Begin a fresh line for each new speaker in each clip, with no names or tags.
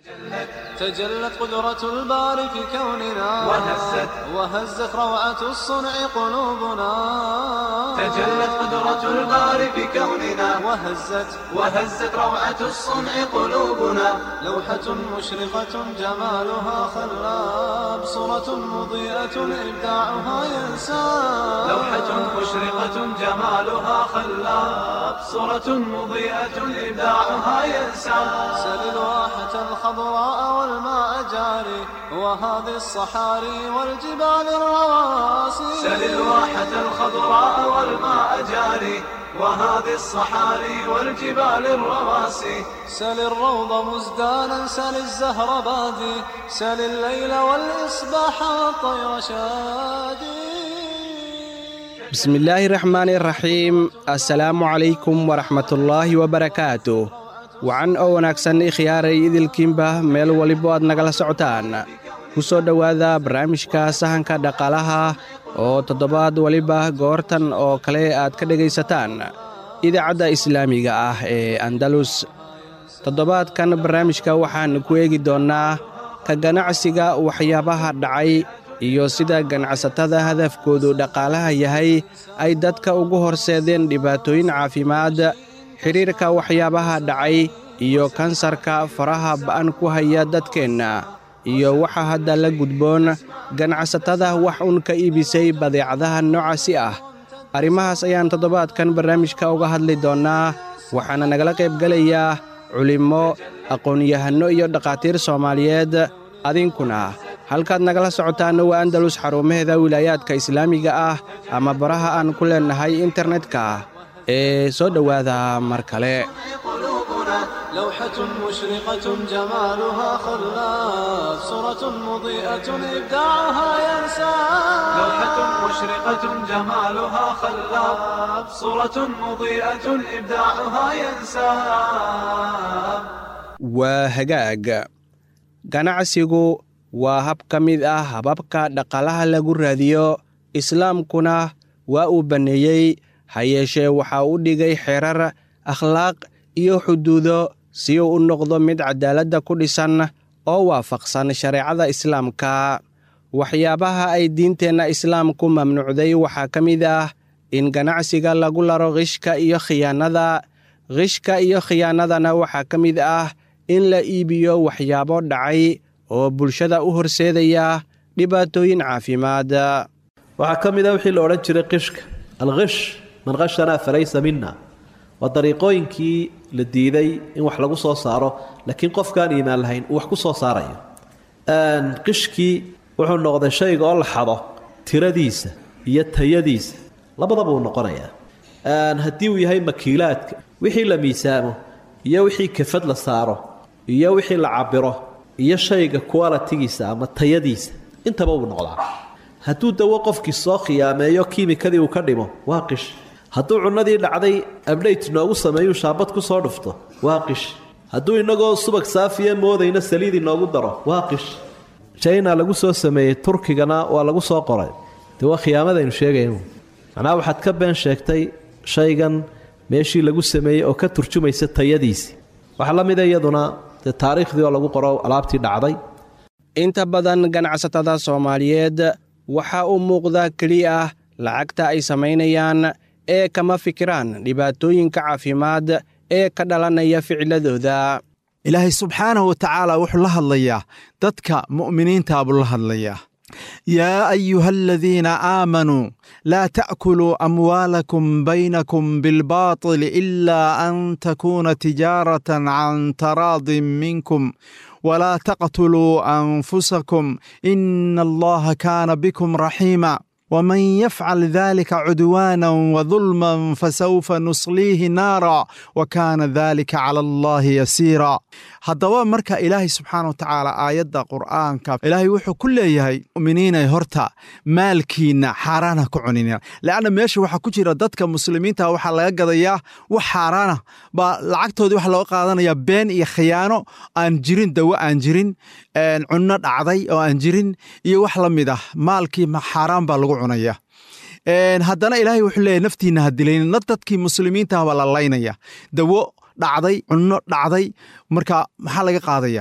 تجلت قدرة الباري في كوننا
وهزت
وهزت روعة الصنع قلوبنا
تجلت قدرة الباري في كوننا
وهزت
وهزت روعة الصنع قلوبنا
لوحة مشرقة جمالها خلاب صورة مضيئة إبداعها ينساب
لوحة مشرقة جمالها خلاب صورة مضيئة إبداعها ينسى
سل الواحة الخضراء والماء جاري وهذه الصحاري والجبال الرواسي
سل الواحة الخضراء والماء جاري وهذه الصحاري والجبال الرواسي
سل الروض مزدانا سل الزهر بادي سل الليل والإصباح والطير شادي
بسم الله الرحمن الرحيم السلام عليكم ورحمة الله وبركاته wacan oo wanaagsan ikhyaaray idilkiinba meel walibo aad nagala socotaan ku soo dhowaada barnaamijka sahanka dhaqaalaha oo toddobaad waliba goortan oo kale aad ka dhegaysataan idaacadda islaamiga ah ee andalus toddobaadkan barnaamijka waxaan ku eegi doonnaa ka ganacsiga waxyaabaha dhacay iyo sida ganacsatada hadafkoodu dhaqaalaha yahay ay dadka ugu horseedeen dhibaatooyin caafimaad xidhiirka waxyaabaha dhacay iyo kansarka faraha ba'an ku haya dadkeenna iyo waxaa hadda la gudboon ganacsatada wax un ka iibisay badeecadaha noocaasi ah arrimahaas ayaan toddobaadkan barnaamijka uga hadli doonnaa waxaana nagala qaybgelayaa culimmo aqoon-yahanno iyo dhakhaatiir soomaaliyeed adinkuna halkaad nagala socotaanna waa andalus xarumaheeda wilaayaadka islaamiga ah ama baraha aan ku leennahay internetka ee soo dhowaada mar kale
قلوبنا لوحة مشرقة جمالها خلاف صورة مضيئة إبداعها ينساب
لوحة مشرقة جمالها خلاب صورة مضيئة إبداعها ينساب
waa hagaag ganacsigu waa hab ka mid ah hababka dhaqaalaha lagu raadiyo islaamkuna waa uu banneeyey ha yeeshee waxaa u dhigay xerar akhlaaq iyo xuduudo si uu u noqdo mid cadaaladda ku dhisan oo waafaqsan shareecada islaamka waxyaabaha ay diinteenna islaamku mamnuucday waxaa ka mid ah in ganacsiga lagu laro qishka iyo khiyaanada qishka iyo khiyaanadana waxaa ka mid ah in la iibiyo waxyaabo dhacay oo bulshada u horseedaya dhibaatooyin caafimaad
waxaa ka mid a wixii la odhan jiray qishka alkish man khashanaa falaysa mina waa dariiqooyinkii la diiday in wax lagu soo saaro laakiin qofkaan iimaan lahayn uu wax ku soo saarayo qishkii wuxuu noqday shayga oo la xado tiradiisa iyo tayadiisa labadaba uu noqonayaa haddii uu yahay makiilaadka wixii la miisaamo iyo wixii kafad la saaro iyo wixii la cabiro iyo shayga qualitigiisa ama tayadiisa intaba uu noqdaa hadduu dawo qofkii soo khiyaameeyo kiimikadii uu ka dhimo waa qish hadduu cunnadii dhacday abdhayt noogu sameeyuu shaabad ku soo dhufto waa qish hadduu innagoo subag saafiya moodayna saliid inoogu daro waa qish china lagu soo sameeyey turkigana waa lagu soo qoray dee waa khiyaamadaynu sheegaynu macnaha waxaad ka been sheegtay shaygan meeshii lagu sameeyey oo ka turjumaysa tayadiisii waxaa la mida iyaduna dee taariikhdii oo lagu qoro alaabtii dhacday
inta badan ganacsatada soomaaliyeed waxaa u muuqda keliya ah lacagta ay samaynayaan ee kama fikiraan dhibaatooyinka caafimaad ee ka dhalanaya ficiladooda
ilaahay subxaanahu wa tacaala wuxuu la hadlayaa dadka mu'miniintaa buu la hadlayaa yaa ayuha aladiina aamanuu laa ta'kuluu amwaalakum baynakum bilbaatili ilaa an takuuna tijaaratan can taraadin minkum walaa taqtuluu anfusakum ina allaha kaana bikum raxiima ومن يفعل ذلك عدوانا وظلما فسوف نصليه نارا وكان ذلك على الله يسيرا haddaba marka ilaahay subxaana wa tacaala aayadda qur'aanka ilaahay wuxuu ku leeyahay muminiinay horta maalkiinna xaaraana ku cunina leanna meesha waxaa ku jira dadka muslimiinta waxaa laga gadayaa wax xaaraana baa lacagtoodii waxa looga qaadanayaa been iyo khiyaano aan jirin dawo aan jirin cunno dhacday oo aan jirin iyo wax la mid ah maalkii xaaraan baa lagu cunaya haddana ilaahay wuxuu leeyahy naftiinna ha dilaynin na dadkii muslimiinta baa la laynaya dawo dhacday cunno dhacday marka maxaa laga qaadaya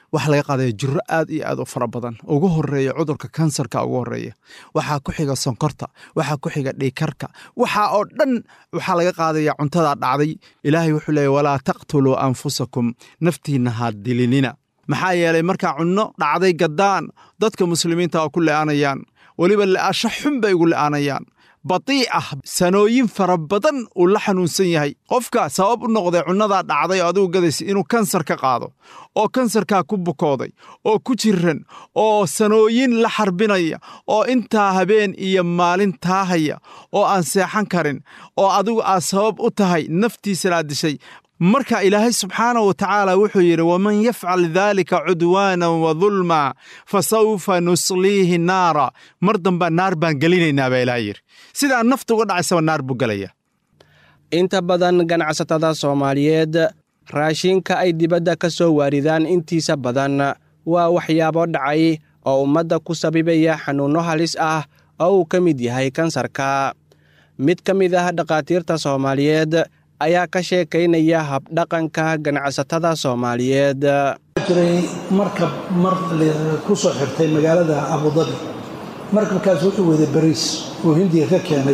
waxaa laga qaadaya jiro aad iyo aad u fara badan ugu horeeya cudurka kansarka ugu horeeya waxaa ku xiga sonkorta waxaa ku xiga dhiikarka waxaa oo dhan waxaa laga qaadaya cuntada dhacday ilaahay wuxuu leeya walaa taqtuluu anfusakum naftiinna ha dilinina maxaa yeelay markaa cunno dhacday gaddaan dadka muslimiinta oo ku le'aanayaan weliba le'asho xun bay ugu le'aanayaan batii ah sanooyin fara badan uu la xanuunsan yahay qofka sabab u noqday cunnadaa dhacday oo adigu gadaysa inuu kansar ka qaado oo kansarkaa ku bukooday oo ku jiran oo sanooyin la xarbinaya oo intaa habeen iyo maalin taahaya oo aan seexan karin oo adigu aad sabab u tahay naftiisana aad dishay marka ilaahay subxaanahu wa tacaala wuxuu yidhi waman yafcal daalika cudwaanan wa dulma fa sawfa nusliihi naara mar dambaa naar baan gelinaynaa baa ilaah yidhi sidaa nafta uga dhacaysaba naar buu gelaya
inta badan ganacsatada soomaaliyeed raashinka ay dibadda ka soo waaridaan intiisa badan waa waxyaabo dhacay oo ummadda ku sabibaya xanuunno halis ah oo uu ka mid yahay kansarka mid ka mid ah dhakhaatiirta soomaaliyeed ayaa ka sheekaynaya habdhaqanka ganacsatada soomaaliyeed
jiray markab mar ku soo xirtay magaalada abudabi markabkaas wuxuu waday bariis uu hindiga ka keenay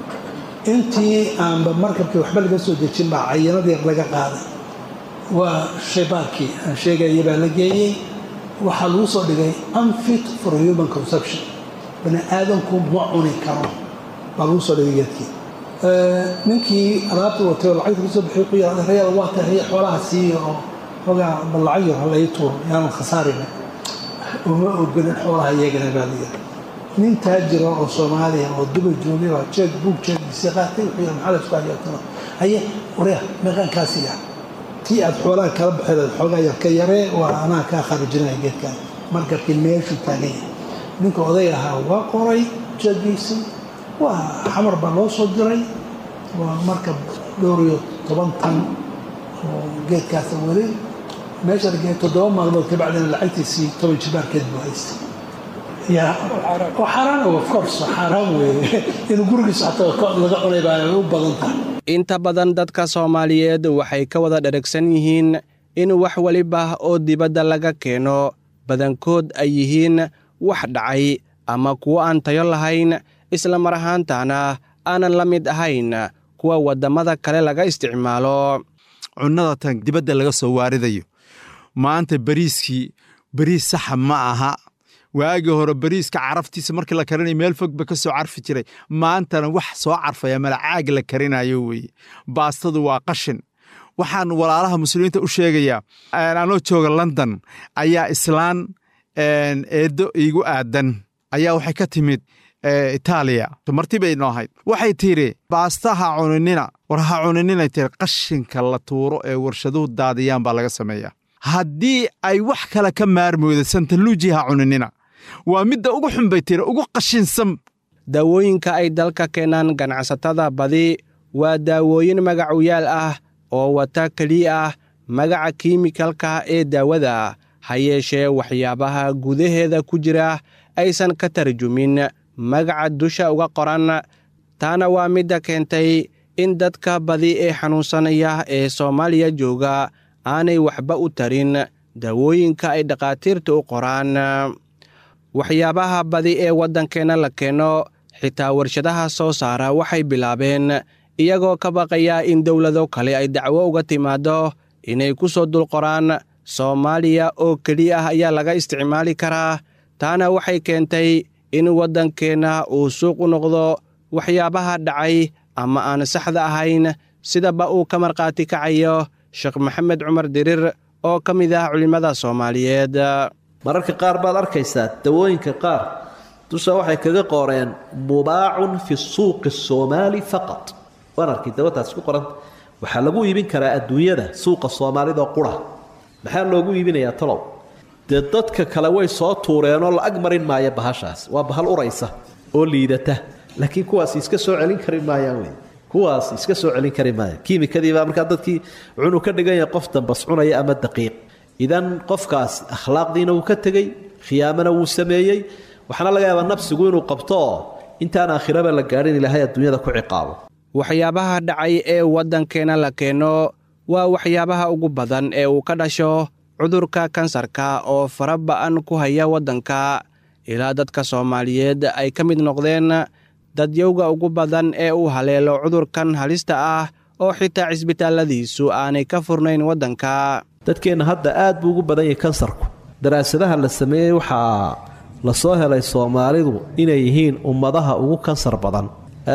intii aanba markabkii waxba laga soo dejin baa cayanadii laga qaaday waa shaybaarkii aan sheegaya baa la geeyey waxaa lagu soo dhigay unfit for human conception bani aadamku ma cuni karo baa lagu soo dhigay geedkii ninkii alaabta watay oo lacagta kasoo bixiy ku yidhahda reer waa tahay xoolaha siiya oo hogaa bal lacag yar halay tuuro yaanan khasaarina uma ogolin xoolaha iyagana baa layidhi nin taajira oo soomaaliya oo duba joogay baa jeeg buug jeegiisii qaatay wuxuu yidhi maxaa la isku hayaatano haye wareer meeqaankaasiya tii aad xoolaha kala baxeed xoogaa yar ka yaree waa anaa kaa kharijinaya geedkan markabkii meeshuu taagan yahay ninka oday ahaa waa qoray jeegiisii waa xamar baa loo soo diray waa markab dhowr iyo toban tan oo geedkaasa weli meesha la geeyay toddoba maalmood kabacdina lacagtiisii toban jibaarkeed buu haystay ya oo xaaraan of course xaaraan weeye inuu gurigiisa xataa laga cunay baa u badan tahay
inta badan dadka soomaaliyeed waxay ka wada dheragsan yihiin in wax weliba oo dibadda laga keeno badankood ay yihiin wax dhacay ama kuwo aan tayo lahayn isla mar ahaantaana aanan la mid ahayn kuwa waddamada kale laga isticmaalo
cunnada tan dibadda laga soo waaridayo maanta bariiskii bariis saxa ma aha waagii hore bariiska caraftiisa markii la karinayo meel fogba ka soo carfi jiray maantana wax soo carfaya malacaag la karinayo weeye baastadu waa qashin waxaan walaalaha muslimiinta u sheegayaa anoo jooga london ayaa islaan eeddo iigu aadan ayaa waxay ka timid itaaliya marti bay noo ahayd waxay tidhi baasta ha cuninina war ha cuninina tiri qashinka la tuuro ee warshaduhu daadiyaan baa laga sameeyaa haddii ay wax kale ka maarmooda santaluuji ha cuninina waa midda ugu xun bay tiri ugu qashinsan
daawooyinka ay dalka keenaan ganacsatada badi waa daawooyin magacuyaal ah oo wata keliya ah magaca kiimikalka ee daawada ha yeeshee waxyaabaha gudaheeda ku jira aysan ka tarjumin magaca dusha uga qoran taana waa midda keentay in dadka badi ee xanuunsanaya ee soomaaliya jooga aanay waxba u tarin daawooyinka ay dhakhaatiirta u qoraan waxyaabaha badi ee waddankeenna la keeno xitaa warshadaha soo saara waxay bilaabeen iyagoo ka baqaya in dowlado kale ay dacwo uga timaaddo inay ku soo dul qoraan soomaaliya oo keliya ah ayaa laga isticmaali karaa taana waxay keentay in waddankeenna uu suuq u noqdo waxyaabaha dhacay ama aan saxda ahayn sidaba uu ka markhaati kacayo sheekh maxamed cumar dirir oo ka mid ah culimmada soomaaliyeed
mararka qaar baad arkaysaa dawooyinka qaar dusha waxay kaga qoreen mubaacun fi suuqi soomaali faqat waan arkay dawataas ku qoranta waxaa lagu iibin karaa adduunyada suuqa soomaalida qura maxaa loogu iibinayaa talow dee dadka kale way soo tuureenoo la ag marin maayo bahashaas waa bahal uraysa oo liidata laakiin kuwaas iska soo celin kari maayaan wey kuwaas iska soo celin kari maaya kiimikadiibaa markaa dadkii wuxuunu ka dhigan yahay qof dambas cunaya ama daqiiq idan qofkaas akhlaaqdiina wuu ka tegey khiyaamana wuu sameeyey waxaana laga yaabaa nafsigu inuu qabto oo intaan aakhiraba la gaadhin ilaahay adduunyada ku ciqaabo
waxyaabaha dhacay ee waddankeenna la keeno waa waxyaabaha ugu badan ee uu ka dhasho cudurka kansarka oo fara ba'an ku haya waddanka ilaa dadka soomaaliyeed ay ka mid noqdeen dadyowga ugu badan ee uu haleelo cudurkan halista ah oo xitaa cisbitaalladiisu aanay ka furnayn waddanka
dadkeenna hadda aad buu ugu badan yahay kansarku daraasadaha la sameeyey waxaa la soo helay soomaalidu inay yihiin ummadaha ugu kansar badan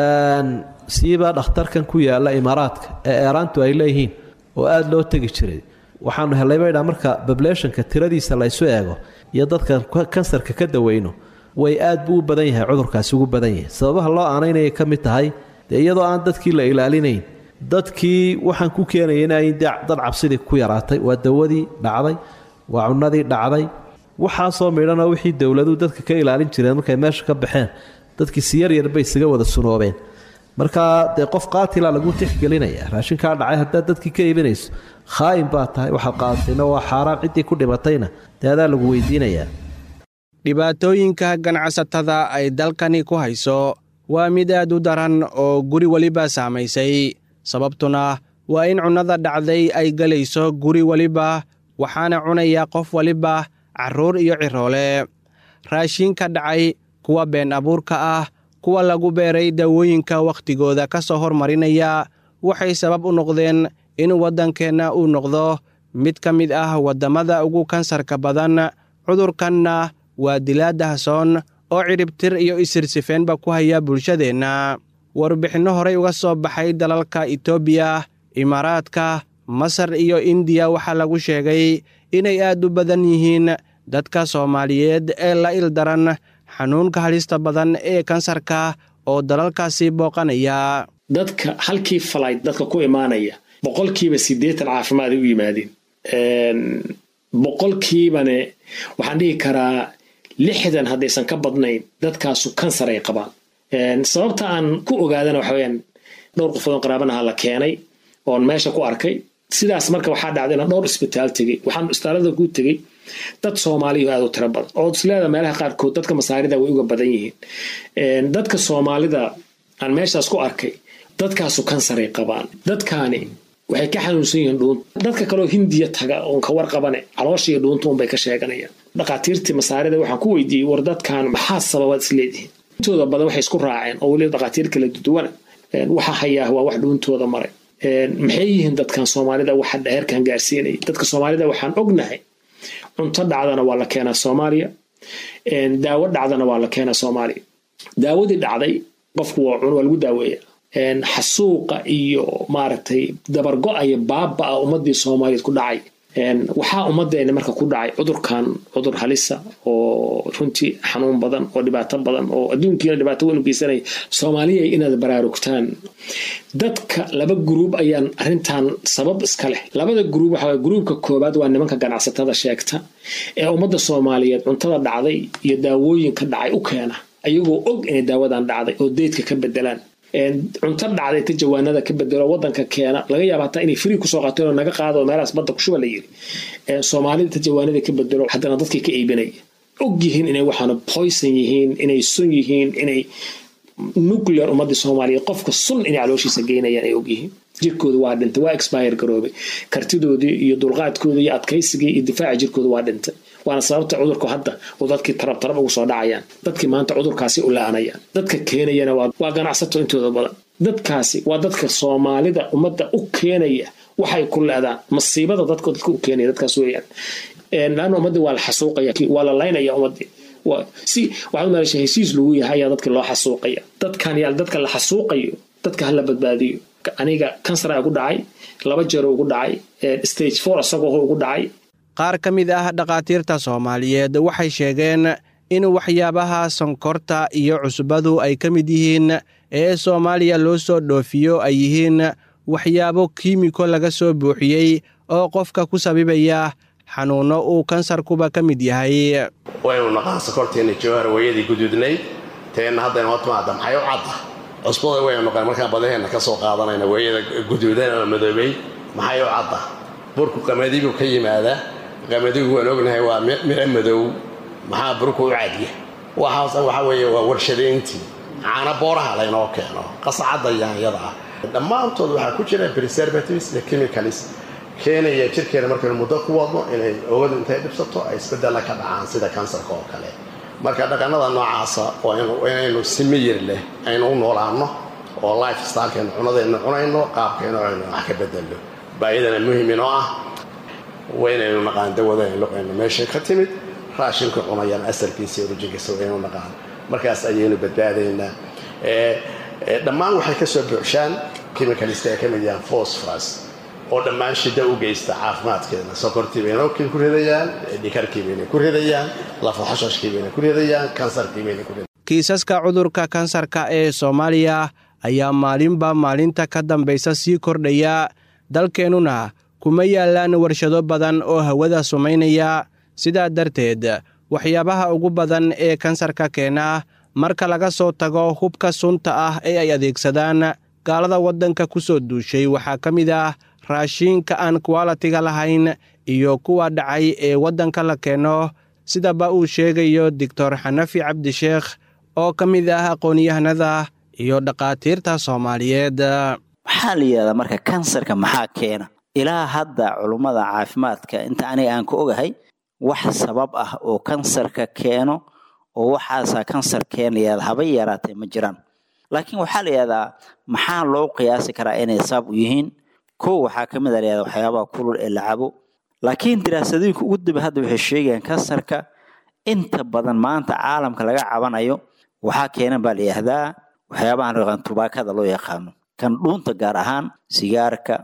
siiba dhakhtarkan ku yaalla imaaraadka ee eeraantu ay leeyihiin oo aada loo tegi jiray waxaanu helay baydhaa marka bableeshanka tiradiisa la ysu eego iyo dadkan kansarka ka daweyno way aad buu u badan yahay cudurkaasi ugu badan yahay sababaha loo aanaynayay ka mid tahay dee iyadoo aan dadkii la ilaalinayn dadkii waxaan ku keenaya in ay dad cabsidii ku yaraatay waa dawadii dhacday waa cunadii dhacday waxaasoo midhana wixii dowladuhu dadka ka ilaalin jireen markay meesha ka baxeen dadkii si yaryar bay isaga wada sunoobeen markaa dee qof qaatila lagu tixgelinaya raashinkaa dhacay haddaad dadkii ka iibinayso khaa'in baa tahay waxaad qaadatayna waa xaaraan ciddii ku dhimatayna dee adaa lagu weydiinayaa
dhibaatooyinka ganacsatada ay dalkani ku hayso waa mid aad u daran oo guri weliba saamaysay sababtuna waa in cunnada dhacday ay gelayso guri weliba waxaana cunaya qof waliba carruur iyo ciroole raashiinka dhacay kuwa been abuurka ah kuwa lagu beeray dawooyinka wakhtigooda ka soo hormarinaya waxay sabab u noqdeen in waddankeenna uu noqdo mid ka mid ah waddamada ugu kansarka badan cudurkanna waa dilaa dahsoon oo cidhibtir iyo isirsifeenba ku haya bulshadeenna warbixinno horey uga soo baxay dalalka itoobiya imaaraadka masar iyo indiya waxaa lagu sheegay inay aad u badan yihiin dadka soomaaliyeed ee la ildaran xanuunka halista badan ee kansarka oo dalalkaasi booqanaya
dadka halkii falayd dadka ku imaanaya boqolkiiba siddeetan caafimaad ay u yimaadeen boqolkiibane waxaan dhihi karaa lixdan haddaysan ka badnayn dadkaasu kansar ay qabaan sababta aan ku ogaadana waxa weyaan dhowr qofoodon qaraabanaha la keenay oon meesha ku arkay sidaas marka waxaa dhacday inaan dhowr isbitaal tegey waxaan isbitaalada ku tegey dad soomaaliya aad u tiro badan oo isleeda meelaha qaarkood dadka masaarida way uga badan yihiin dadka soomaalida aan meeshaas ku arkay dadkaasu kansaray qabaan dadkaani waxay ka xanuunsan yihiin dhuunta dadka kaleoo hindiya taga oon ka warqabane caloosha iyo dhuunta unbay ka sheeganayaan dhakhaatiirtii masaarida waxaan ku weydiiyey war dadkan maxaa sababaad isleedihiin intooda badan waxay isku raaceen oo weliba dhakhaatiir kala duduwana waxa hayaa waa wax dhuuntooda maray maxay yihiin dadkan soomaalida waxa heerkan gaarsiinaya dadka soomaalida waxaan ognahay cunto dhacdana waa la keenaa soomaaliya daawo dhacdana waa la keenaa soomaaliya daawadii dhacday qofku waa lagu daaweeya xasuuqa iyo maaragtay dabargo-aya baaba-a ummadii soomaaliyeed ku dhacay waxaa ummadeena marka ku dhacay cudurkan cudur halisa oo runtii xanuun badan oo dhibaato badan oo adduunkiina dhibaato weyn u geysanaya soomaaliya inaad baraarugtaan dadka laba gruub ayaan arintan sabab iska leh labada gruub waxa gruubka koobaad waa nimanka ganacsatada sheegta ee ummadda soomaaliyeed cuntada dhacday iyo daawooyinka dhacay u keena ayagoo og inay daawadan dhacday oo deydka ka bedelaan cunto dhacday ta jawaanada ka bedelo wadanka keena laga yaaba hataa inay frii kusoo qaateen oo naga qaado meelahaas badda kushuba la yiri soomaalida ta jawaanada ka bedelo haddana dadkii ka iibinaya og yihiin inay waxaana poison yihiin inay sun yihiin inay nuclear ummadii soomaaliyeed qofka sun inay calooshiisa geynayaan ay og yihiin jirkooda waa dhintay waa expire garoobay kartidoodii iyo dulqaadkoodii iyo adkaysigii iyo difaaca jirkooda waa dhintay waana sababta cudurku hadda uu dadkii tarab tarab ugu soo dhacayaan dadkii maanta cudurkaasi u la-anayaan dadka keenayana waa ganacsato intooda badan dadkaasi waa dadka soomaalida ummadda u keenaya waxay ku leedaan masiibada dadka dadka u keenaya dadkaas weeyaan laanna ummaddii waa la xasuuqaya waa la laynaya ummaddii si waxaad umalasha hesiis lagu yahay ayaa dadka loo xasuuqaya dadkan yaa dadka la xasuuqayo dadka hala badbaadiyo aniga kansara ugu dhacay laba jeer ugu dhacay stage four isagoo ugu dhacay
qaar ka mid ah dhakhaatiirta soomaaliyeed waxay sheegeen in waxyaabaha sonkorta iyo cusbadu ay ka mid yihiin ee soomaaliya loo soo dhoofiyo ay yihiin waxyaabo kiimiko laga soo buuxiyey oo qofka ku sabibaya xanuunno uu kansarkuba ka mid yahay
waynu naqaan sokorteenna jawhar wayadii guduudnayd teenna haddayna hor timaada maxay u cadda cusbada waynu naqaan markaan badaheenna ka soo qaadanayna wayada guduudan oo madoobay maxay u cadda burku qamadigu ka yimaadaa qamadigu waan ognahay waa miro madow maxaa burku u cadya waxaas waxa weeye waa warshadayntii caana booraha laynoo keeno qascadda yaanyada ah dhammaantood waxaa ku jira preservatives iyo chemicalis keenaya jirkeena markaynu muddo ku wadno inay oogadu intay dhibsato ay isbedella ka dhacaan sida kansarka oo kale marka dhaqannada noocaasa waa inaynu si miyir leh aynu u noolaanno oo life stylekaynu cunadaynu cunayno qaabkaynu aynu wax ka bedelno baayadana muhim inoo ah waa inaynu naqaan dawada aynu luqayno meeshay ka timid raashinka cunayaan asalkiisa orujinkiisa waa inaynu naqaan markaas ayaynu badbaadaynaa dhammaan waxay ka soo buuxshaan chemicalist ay ka mid yahaan phosphorus oo dhammaan shida u geysta caafimaadkeena sokortii bayna ku ridayaan dhikarkii bayna ku ridayaan lafaxashashkii bayna ku ridayaan kansarkii bayna ku ridayaan
kiisaska cudurka kansarka ee soomaaliya ayaa maalinba maalinta ka dambaysa sii kordhaya dalkeennuna kuma yaallaan warshado badan oo hawada sumaynaya sidaa darteed waxyaabaha ugu badan ee kansarka keena marka laga soo tago hubka sunta ah ee ay adeegsadaan gaalada waddanka ku soo duushay waxaa ka mid ah raashiinka aan kuwalitiga lahayn iyo kuwa dhacay ee waddanka la keeno sidaba uu sheegayo doctor xanafi cabdisheekh oo ka mid ah aqoon-yahanada iyo dhakhaatiirta soomaaliyeed
waxaa la yidhahdaa marka kansarka maxaa keena ilaa hadda culummada caafimaadka inta aniga aan ka ogahay wax sabab ah oo kansarka keeno oo waxaasaa kansar keenaya haba yaraatee ma jiraan laakiin waxaa la yidhahdaa maxaa loo qiyaasi karaa inay sabab u yihiin kow waxaa ka mid a layihahda waxyaabaha kulul ee la cabo laakiin diraasadooyinka ugu dambe hadda waxay sheegayaan kansarka inta badan maanta caalamka laga cabanayo waxaa keenan baa la yidhahdaa waxyaabahan raqan tubaakada loo yaqaano kan dhuunta gaar ahaan sigaarka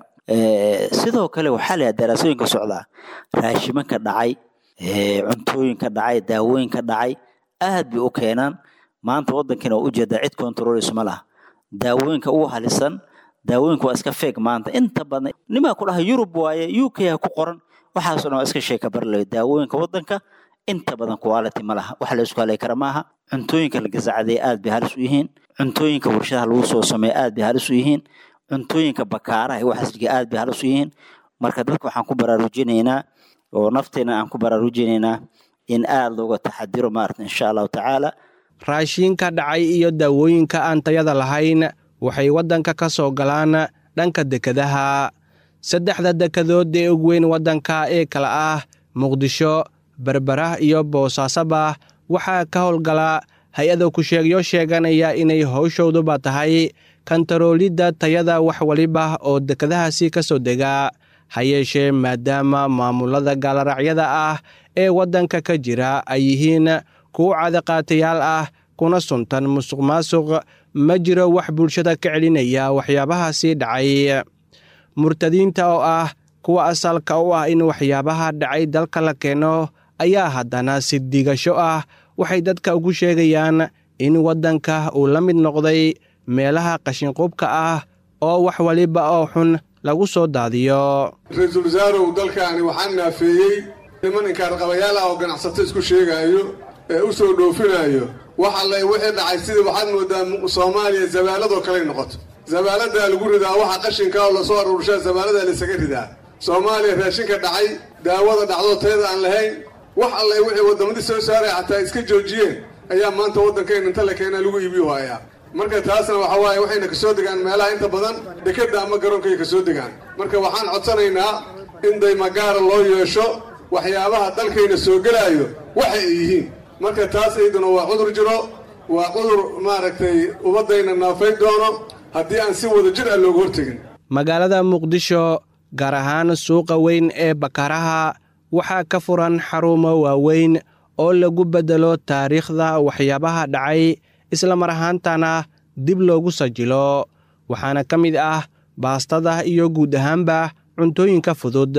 sidoo kale waxaa la yidhahda daraasooyinka socdaa raashimanka dhacay cuntooyinka dhacay daawooyinka dhacay aad bay u keenaan maanta waddankiina waa ujeedaa cid controlis ma laha daawooyinka ugu halisan daawooyinka waa iska feeg maanta inta badan nimaa ku dhaha yurub waaye u k ha ku qoran waxaasoo dhan waa iska sheeka barlayo daawooyinka waddanka inta badan quality ma laha wax la isku halay kara maaha cuntooyinka la gasacday aad bay halis u yihiin cuntooyinka warshadaha lagu soo sameeya aad bay halis u yihiin cuntooyinka bakaaraha iyo waxaasliga aad bay halis u yihiin marka dadka waxaan ku baraarujinaynaa oo nafteena aan ku baraarujinaynaa in aad looga taxadiro maarata insha allahu tacaala
raashiinka dhacay iyo daawooyinka aan tayada lahayn waxay waddanka ka soo galaan dhanka dekadaha saddexda dekadood ee ugu weyn waddanka ee kala ah muqdisho berberah iyo boosaasaba waxaa ka howlgala hay-ada ku-sheegyo sheeganaya inay howshooduba tahay kantaroolidda tayada wax waliba oo dekadahaasi ka soo dega ha yeeshee maadaama maamulada gaalaracyada ah ee waddanka ka jira ay yihiin kuwo cadaqaatayaal ah kuna suntan musuq maasuq ma jiro wax bulshada ka celinaya waxyaabahaasi dhacay murtadiinta oo ah kuwa asalka u ah in waxyaabaha dhacay dalka la keeno ayaa haddana si digasho ah waxay dadka ugu sheegayaan in waddanka uu la mid noqday meelaha qashinqubka ah oo wax waliba oo xun lagu soo daadiyo
ra-iisul wasaarow dalkaani waxaa naafeeyey niman inkaarqabayaal ah oo ganacsato isku sheegaayo ee u soo dhoofinaayo wax alle wixii dhacay sidii waxaad moodaa soomaaliya zabaaladoo kaley noqoto zabaaladaa lagu ridaa waxa qashinka oo lasoo aruurshaa zabaaladaa laysaga ridaa soomaaliya raashinka dhacay daawada dhacdoo tayada aan lahayn wax alle wixii waddamadii soo saaray xataa iska joojiyeen ayaa maanta waddankayna inta la keenaa lagu iibiyo hayaa marka taasna waxa waaye waxayna kasoo degaan meelaha inta badan dekadda ama garoonkay kasoo degaan marka waxaan codsanaynaa in daymagaara loo yeesho waxyaabaha dalkayna soo gelaayo waxa ay yihiin marka taas ayduna waa cudur jiro waa cudur maaragtay ummaddayna naafay doono haddii aan si wada jir ah looga hortegin
magaalada muqdisho gaar ahaan suuqa weyn ee bakaaraha waxaa ka furan xarumo waaweyn oo lagu beddelo taariikhda waxyaabaha dhacay isla mar ahaantana dib loogu sajilo waxaana ka mid ah baastada iyo guud ahaanba cuntooyinka fudud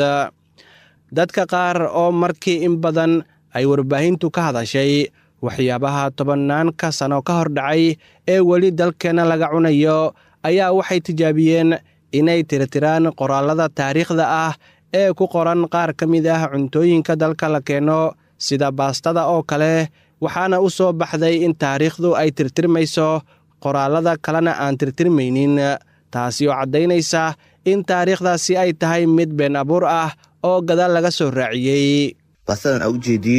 dadka qaar oo markii in badan ay warbaahintu ka hadashay waxyaabaha tobannaanka sano ka hor dhacay ee weli dalkeenna laga cunayo ayaa waxay tijaabiyeen inay tirtiraan qoraallada taariikhda ah ee ku qoran qaar ka mid ah cuntooyinka dalka la keeno sida baastada oo kale waxaana u soo baxday in taariikhdu ay tirtirmayso qoraallada kalena aan tirtirmaynin taasi oo caddaynaysa in taariikhdaasi ay tahay mid been abuur ah oo gadaal laga soo raaciyey
baastadan aa ujeediin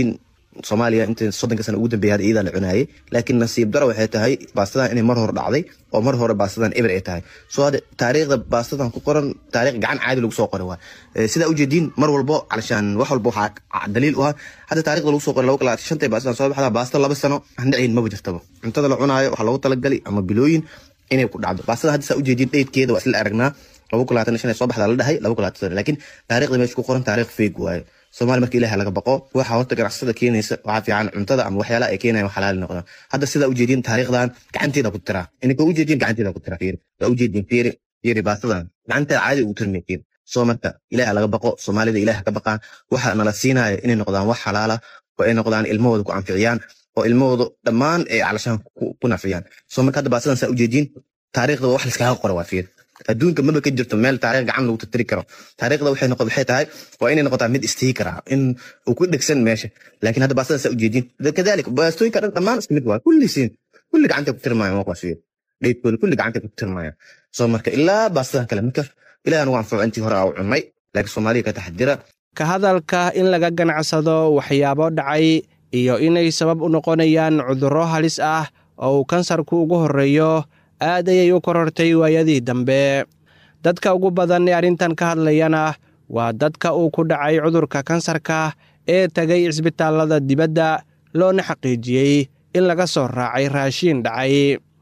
soomaaliya inta soddonka sana ugu dambeeyay hadda iyadaa la cunaayay laakiin nasiib daro waxay tahay baastadan inay mar hore dhacday oo mar hore baastadan eber ay tahay soo hadda taariikhda baastadan ku qoran taariikh gacan caadi lagu soo qoray waa sidaa ujeediin mar walbo calashaan wax walba waxaa daliil u ah hadda taariikhda lagu soo qoray laba kala shantay baastadan soo baxda baasta laba sano aan dhacayn maba jirtaba cuntada la cunaayo waxaa loogu talagali ama bilooyin inay ku dhacdo baastada hadda saa ujeediin dheydkeeda waa isla aragnaa laba kun labaatan shan soo baxdaa la dhahay laba kun labaatan laakiin taariikhda meesha ku qoran taariikh feeg waaye soomaali marka ilaah laga baqo waxa horta ganacsatada keenaysa waxaa fiican cuntada ama waxyaalaha ay keenayan xalaali noqdaan hadda sidaa ujeediin taariikhdan gacanteeda ku tiraa ininka ujeediin gacanteeda ku tira fiiri waa ujeediin fiiri fiiri baastadan gacanteeda caadi ugu tirmay fiiri soo marka ilaah laga baqo soomaalida ilaah ka baqaan waxa nala siinaya inay noqdaan wax xalaala oo ay noqdaan ilmahooda ku anficiyaan oo ilmahooda dhammaan ay calashaan ku nafciyaan soo marka hadda baastadan saa ujeediin taariikhda wax liskaaga qora waa fiiri adduunka maba ka jirto meel taariikh gacan lagu tirtiri karo taariikhda waxay noqon waxay tahay waa inay noqotaa mid istiikar ah in uu ku dhegsan meesha laakiin hadda baastada saa ujeedin kadalik baastooyinka dhan dhammaan isku mid waa kulli siin kulli gacanta ku tirmayan waa kuwaas dheydkooda kulli gacanta ku tirmayan soo marka ilaa baastadan kale marka ilaah nagu anfaco intii hore aa u cunnay laakiin soomaaliya ka taxadira
ka hadalka in laga ganacsado waxyaabo dhacay iyo inay sabab u noqonayaan cudurro halis ah oo uu kansarku ugu horreeyo aad ayay u korortay waayadii dambe dadka ugu badan ee arrintan ka hadlayana waa dadka uu ku dhacay cudurka kansarka ee tegay cisbitaallada dibadda loona xaqiijiyey in laga soo raacay raashiin dhacay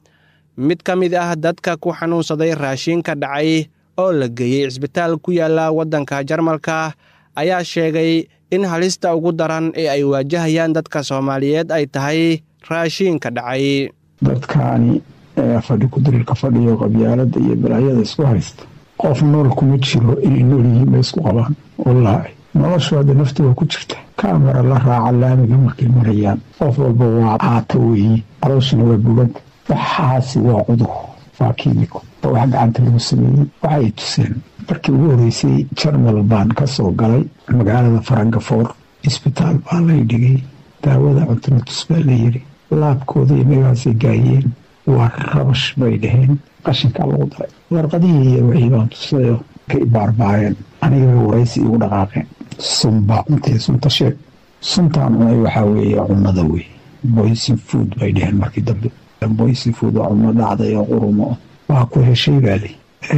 mid ka mid ah dadka ku xanuunsaday raashiinka dhacay oo la geeyey cisbitaal ku yaalla waddanka jarmalka ayaa sheegay in halista ugu daran ee ay waajahayaan dadka soomaaliyeed ay tahay raashiinka dhacay
dadkaani fadhi kudirilka fadhiyo qabyaalada iyo balaayada isku haysta qof nool kuma jiro inay nool yihiin bay isku qabaan wallaahi noloshu hadda naftiga ku jirta kamera la raaca laamiga markay marayaan qof walba waa caata weeye calooshina waa buganta waxaasi waa cudur waa kiimiko wax gacanta lagu sameeyey waxay tuseen markii ugu horeysay jarmal baan ka soo galay magaalada farangafoor isbitaal baa lay dhigay daawada cuntinatus baa layidhi laabkooda iyo megaasay gaayeen waa rabash bay dhaheen qashinkaa lagu daray warqadihii iyo wixii baan tusayo ka ibaarbaareen anigabay waraysi igu dhaqaaqeen sunbaa cuntay sunta sheeg suntaan cunay waxaa weeye cunnada wey boysin food bay dhaheen markii dambe boysin food waa cunno dhacday oo qurumo waa ku heshay baali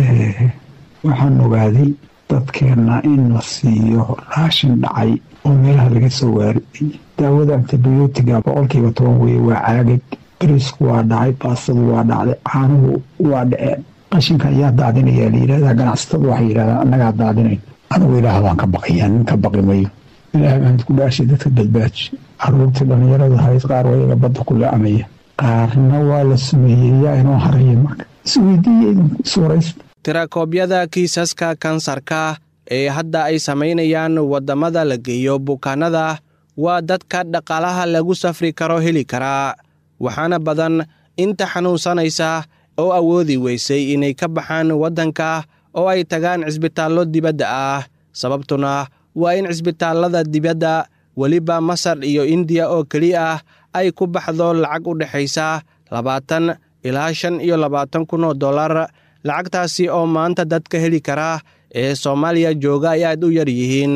waxaan ogaaday dadkeenna in la siiyo raashin dhacay oo meelaha laga soo waariday daawada antibiyootiga boqolkiiba toban weye waa caagag bariisku waa dhacay baastadu waa dhacday caanuhu waa dhaceen qashinka ayaa daadinayaa layidhahdaa ganacsatadu waxay yidhahdaan annagaa daadinayn anigu ilaahdaan ka baqayaa nin ka baqi mayo ilaah baan ku dhaashay dadka badbaaji caruurtii dhallinyarada hayd qaar waa iyaga badda ku leecamaya qaarna waa la sumeeyey yaa inoo haraya marka isweydiiya idinku iswaraysta
tirakoobyada kiisaska kansarka ee hadda ay samaynayaan waddamada la geeyo bukaanada waa dadka dhaqaalaha lagu safri karo heli karaa waxaana badan inta xanuunsanaysa oo awoodi weysay inay ka baxaan waddanka oo ay tagaan cisbitaallo dibadda ah sababtuna waa in cisbitaallada dibadda weliba masar iyo indiya oo keli ah ay ku baxdo lacag u dhexaysa labaatan ilaa shan iyo labaatan kun oo dollar lacagtaasi oo maanta dadka heli kara ee soomaaliya jooga ay aad u yar yihiin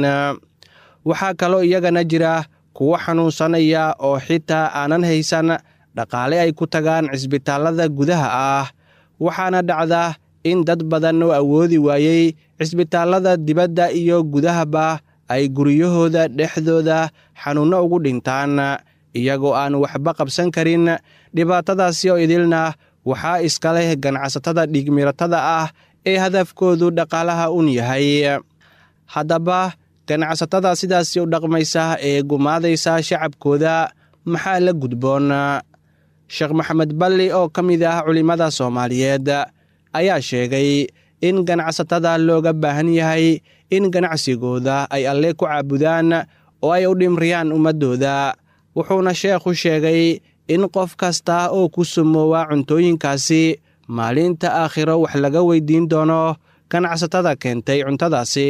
waxaa kaloo iyagana jira kuwo xanuunsanaya oo xitaa aanan haysan dhaqaale ay ku tagaan cisbitaallada gudaha ah waxaana dhacda in dad badan oo awoodi waayey cisbitaallada dibadda iyo gudahaba ay guryahooda dhexdooda xanuunno ugu dhintaan iyagoo aan waxba qabsan karin dhibaatadaasi oo idilna waxaa iska leh ganacsatada dhiigmiratada ah ee hadafkoodu dhaqaalaha un yahay haddaba ganacsatada sidaasi u dhaqmaysa ee gumaadaysa shacabkooda maxaa la gudboon sheekh maxamed balli oo ka mid ah culimmada soomaaliyeed ayaa sheegay in ganacsatada looga baahan yahay in ganacsigooda ay alle ku caabudaan oo ay u dhimriyaan ummaddooda wuxuuna sheekhu sheegay in qof kasta oo ku sumoowa cuntooyinkaasi maalinta aakhiro wax laga weydiin doono ganacsatada keentay cuntadaasi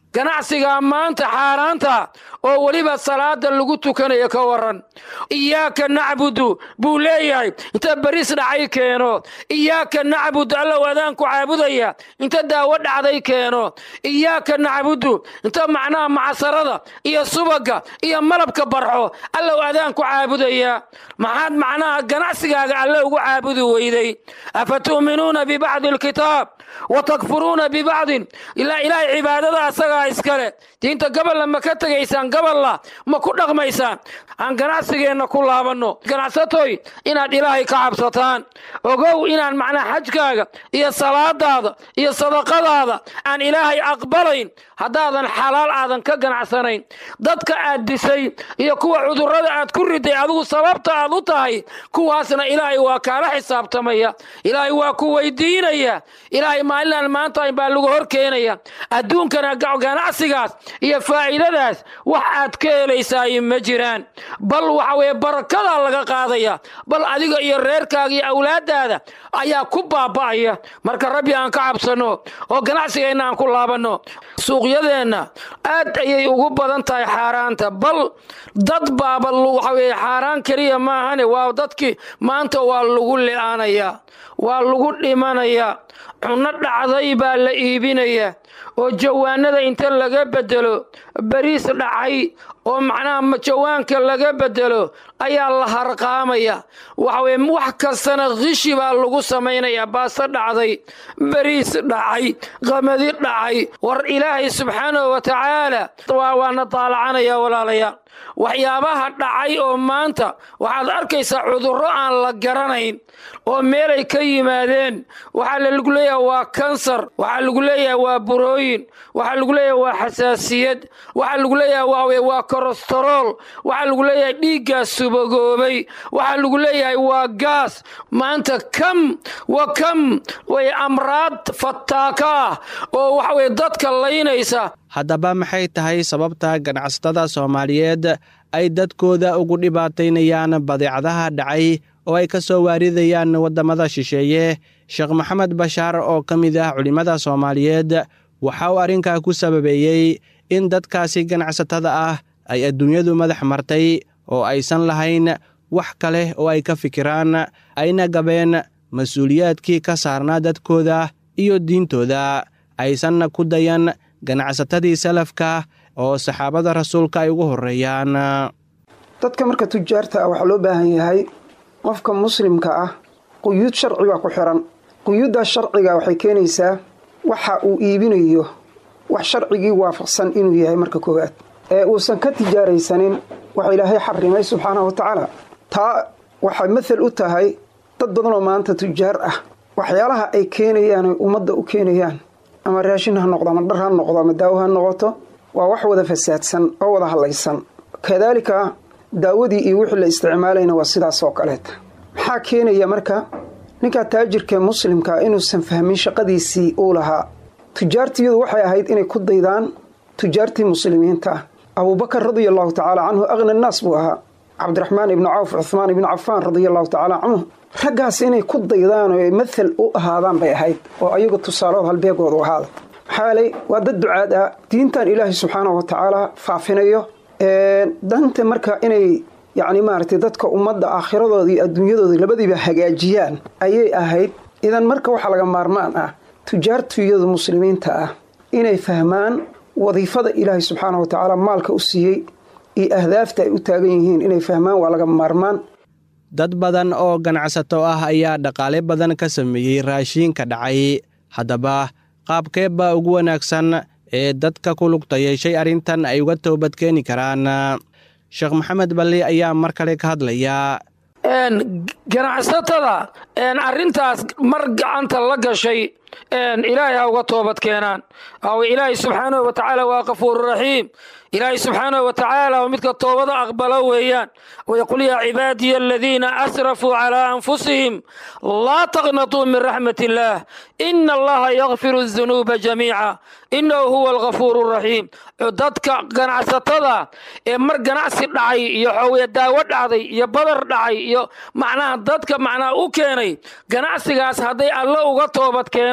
ganacsigaa maanta xaaraanta oo weliba salaada lagu tukanayo ka waran iyaaka nacbudu buu leeyahay inta baris dhacay keeno iyaaka nacbud allow adaanku caabudaya inta daawo dhacday keeno iyaaka nacbudu inta macnaha macsarada iyo subaga iyo malabka barxo allow adaanku caabudaya maxaad macnaha ganacsigaaga alle ugu caabudi weyday afatu'minuuna bibacdi alkitaab watakfuruuna bibacdin ilaa ilaahay cibaadada asagaa iskale diinta gabolla ma ka tegaysaan gabolla ma ku dhaqmaysaan aan ganacsigeenna ku laabanno ganacsatoy inaad ilaahay ka cabsataan ogow inaan macnaha xajkaaga iyo salaadaada iyo sadaqadaada aan ilaahay aqbalayn haddaadan xalaal aadan ka ganacsanayn dadka aad disay iyo kuwa cudurrada aad ku riday adigu sababta aad u tahay kuwaasna ilaahay waa kaala xisaabtamaya ilaahay waa ku weydiinaya ilaahay maalinaan maanta baa lagu hor keenaya adduunkana ganacsigaas iyo faa'iidadaas wax aad ka helaysaay ma jiraan bal waxa weye barakadaa laga qaadaya bal adiga iyo reerkaaga iyo awlaadaada ayaa ku baaba'aya marka rabbi aan ka cabsanno oo ganacsigeenna aan ku laabanno suuqyadeenna aad ayay ugu badan tahay xaaraanta bal dad baaba waxa weye xaaraan keliya maahane waa dadkii maanta waa lagu li'aanayaa waa lagu dhimanayaa cunno dhacday baa la iibinaya oo jawaanada inta laga bedelo bariis dhacay oo macnaha jawaanka laga bedelo ayaa la harqaamaya waxaweye wax kastana khishi baa lagu samaynaya baaso dhacday bariis dhacay qamadi dhacay war ilaahay subxaanahu wa tacaala waana daalacanaya walaalayaal waxyaabaha dhacay oo maanta waxaad arkaysaa cudurro aan la garanayn oo meelay ka yimaadeen waxaa lagu leeyahay waa kansar waxaa lagu leeyahay waa burooyin waxaa lagu leeyahay waa xasaasiyad waxaa lagu leeyahay waa waa kolestarool waxaa lagu leeyahay dhiiggaa subagoobay waxaa lagu leeyahay waa gaas maanta kam wa kam way amraad fataaka ah oo waxaweye dadka laynaysa
haddaba maxay tahay sababta ganacsatada soomaaliyeed ay dadkooda ugu dhibaataynayaan badeecadaha dhacay oo ay ka soo waaridayaan waddamada shisheeye sheekh maxamed bashaar oo ka mid ah culimmada soomaaliyeed waxa uu arrinkaa ku sababeeyey in dadkaasi ganacsatada ah ay adduunyadu madax martay oo aysan lahayn wax kale oo ay ka fikiraan ayna gabeen mas-uuliyaadkii ka saarnaa dadkooda iyo diintooda aysanna ku dayan ganacsatadii salafka oo saxaabada rasuulka ay ugu horreeyaan
dadka marka tujaarta ah waxaa loo baahan yahay qofka muslimka ah quyuud sharci baa ku xiran quyuuddaas sharciga waxay keenaysaa waxa uu iibinayo wax sharcigii waafaqsan inuu yahay marka koowaad ee uusan ka tijaaraysanin waxa ilaahay xarimay subxaanahu wa tacaala taa waxay mathal u tahay dad badanoo maanta tujaar ah waxyaalaha ay keenayaan ay ummadda u keenayaan ama raashin ha noqdo ama dhar ha noqdo ama daawo ha noqoto waa wax wada fasaadsan oo wada hadlaysan kadaalika daawadii iyo wixii la isticmaalayna waa sidaas oo kaleeta maxaa keenaya marka ninkaa taajirkaee muslimkaa inuusan fahmin shaqadiisii uu lahaa tujaartiyadu waxay ahayd inay ku daydaan tujaartii muslimiinta ah abuubakar radia allahu tacaala canhu aqna annaas buu ahaa cabdiraxmaan ibnu cawf cuhmaan ibnu cafaan radia allahu tacaala canhu raggaas inay ku daydaan oo mathal u ahaadaan bay ahayd oo ayagu tusaalood halbeegoodu ahaada maxaa yeelay waa dad ducaad ah diintan ilaahay subxaanahu wa tacaala faafinayo danta marka inay yacni maaragtay dadka ummadda aakhiradoodii iyo adduunyadooda labadiiba hagaajiyaan ayay ahayd idan marka waxaa laga maarmaan ah tujaartuyadu muslimiinta ah inay fahmaan wadiifada ilaahay subxaanahu wa tacaala maalka u siiyey iyo ahdaafta ay u taagan yihiin inay fahmaan waa laga maarmaan
dad badan oo ganacsato ah ayaa dhaqaale badan ka sameeyey raashiinka dhacay haddaba qaabkee baa ugu wanaagsan ee dadka ku lugta yeeshay arrintan ay uga toobadkeeni karaan sheekh maxamed balli ayaa mar kale ka hadlaya
ganacsatada arrintaas mar gacanta la gashay ilaahay ha uga toobad keenaan ilaahay subxaanahu wa tacaala waa kafuuru raxiim ilaahay subxaanahu wa tacaala oo midka toobada aqbalo weeyaan wayaqul yaa cibaadiya aladiina asrafuu calaa anfusihim laa taqnatuu min raxmat illaah ina allaha yakfiru dunuuba jamiica inahu huwa alkafuuru raxiim dadka ganacsatada ee mar ganacsi dhacay iyo xoowiya daawo dhacday iyo badar dhacay iyo macnaha dadka macnaha u keenay ganacsigaas hadday alle uga toobad keenaan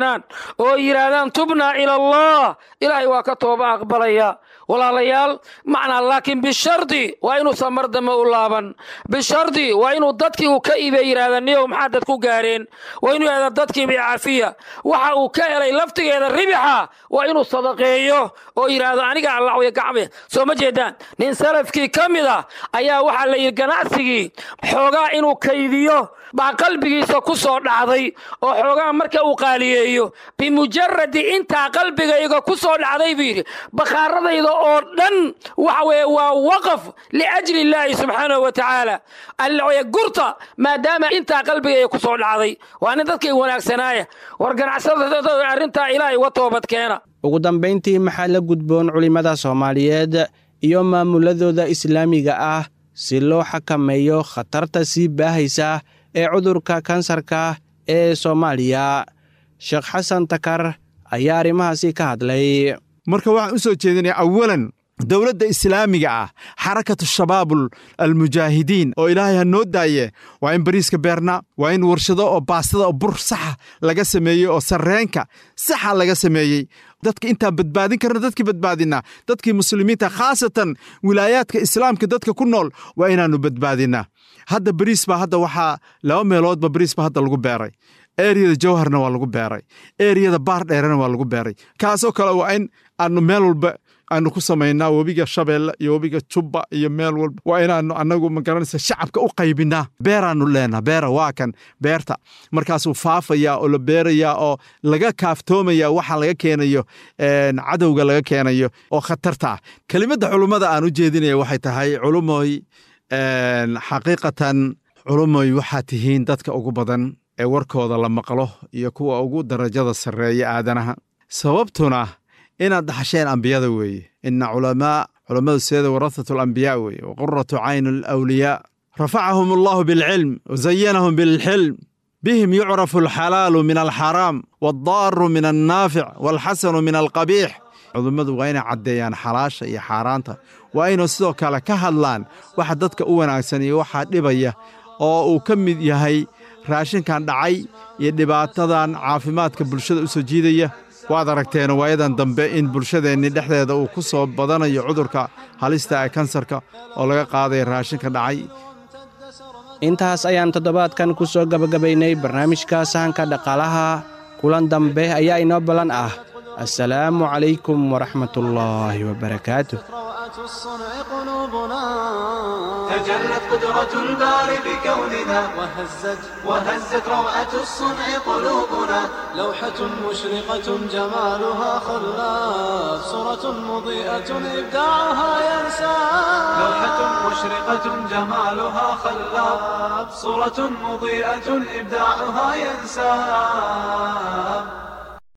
keenaan oo yidhaahdaan tubnaa ila allah ilaahay waa ka tooba aqbalaya walaalayaal macnaa laakiin bishardi waa inuusan mar dambe u laaban bishardi waa inuu dadkii uu ka iibe yidhahda niyow maxaa dad ku gaareen waa inuu yidhahda dadkii bicafiya waxa uu ka helay laftigeeda ribixa waa inuu sadaqeeyo oo yidhaahdo aniga allacwaya gacme soo ma jeedaan nin salafkii ka mid ah ayaa waxaa la yidhi ganacsigii xoogaa inuu kaydiyo baa qalbigiisa ku soo dhacday oo xoogaa marka uu qaaliyeeyo bimujaradi intaa qalbigayga ku soo dhacday buu yidhi bakhaaradayda oo dhan waxa weye waa waqaf liajli illaahi subxaanahu wa tacaala allawaya gurta maadaama intaa qalbigayga ku soo dhacday waa nin dadkay wanaagsanaaya war ganacsadada arrintaa ilaahay uga toobad keena
ugu dambayntii maxaa la gudboon culimmada soomaaliyeed iyo maamuladooda islaamiga ah si loo xakameeyo khatarta sii baahaysa ee cudurka kansarka ee soomaaliya sheekh xasan takar ayaa arrimahaasi ka hadlay
marka waxaan u soo jeedinaya awalan dowladda islaamiga ah xarakatu shabaabul almujaahidiin oo ilaahay ha noo daaye waa in bariiska beerna waa in warshado oo baastada oo bur saxa laga sameeyey oo sarreenka saxa laga sameeyey dadka intaan badbaadin karna dadkii badbaadinaa dadkii muslimiinta khaasatan wilaayaadka islaamka dadka ku nool waa inaannu badbaadinaa hadda bariis baa hadda waxaa laba meeloodba bariis baa hadda lagu beeray eriyada jawharna waa lagu beeray eriyada baar dheerena waa lagu beeray kaasoo kale waa in aanu meel walba aanu ku samaynaa webiga shabeelle iyo webiga jubba iyo meel walba waa inaanu anagu magaranaysa shacabka u qaybinaa beeraanu leenaha beera waa kan beerta markaasuu faafayaa oo la beerayaa oo laga kaaftoomaya waxa laga keenayo cadowga laga keenayo oo khatarta ah kelimadda culummada aan u jeedinaya waxay tahay culumoy xaqiiqatan culumoy waxaa tihiin dadka ugu badan ee warkooda la maqlo iyo kuwa ugu darajada sarreeya aadanaha sababtuna inaad dhaxasheen ambiyada weeye ina culamaa culammadu seeda warahatu alambiyaa weeye wa quratu caynu alawliyaa rafacahum allahu bilcilm wazayanahum bilxilm bihim yucrafu alxalaalu min alxaraam waaddaaru min annaafic waalxasanu min alqabiix cudummadu waa inay caddeeyaan xalaasha iyo xaaraanta waa inuu sidoo kale ka hadlaan waxa dadka u wanaagsan iyo waxaa dhibaya oo uu ka mid yahay raashinkan dhacay iyo dhibaatadan caafimaadka bulshada u soo jiidaya waad aragteen waayadan dambe in bulshadeenni dhexdeeda uu ku soo badanayo cudurka halista ee kansarka oo laga qaadaya raashinka dhacay
intaas ayaan toddobaadkan ku soo gabagabaynay barnaamijka sahanka dhaqaalaha kulan dambe ayaa inoo ballan ah assalaamu calaykum waraxmatullaahi wabarakaatuh
الصنع قلوبنا
تجلت قدرة الباري بكوننا
وهزت
وهزت روعة الصنع قلوبنا
لوحة مشرقة جمالها خلاف صورة مضيئة إبداعها ينسى
لوحة مشرقة جمالها خلاب صورة مضيئة إبداعها ينساب